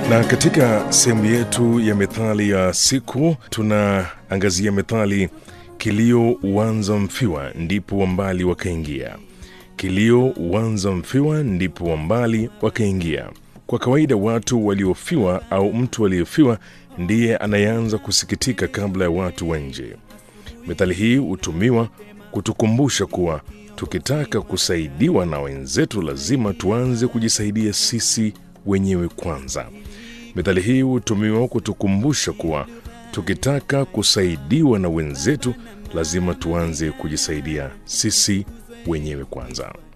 Na katika sehemu yetu ya methali ya siku tunaangazia methali kilio uanza mfiwa ndipo wambali wakaingia. Kilio uanza mfiwa ndipo wambali wakaingia. Kwa kawaida watu waliofiwa au mtu aliyefiwa ndiye anayeanza kusikitika kabla ya watu wa nje. Methali hii hutumiwa kutukumbusha kuwa tukitaka kusaidiwa na wenzetu lazima tuanze kujisaidia sisi wenyewe kwanza. Methali hii hutumiwa kutukumbusha kuwa tukitaka kusaidiwa na wenzetu lazima tuanze kujisaidia sisi wenyewe kwanza.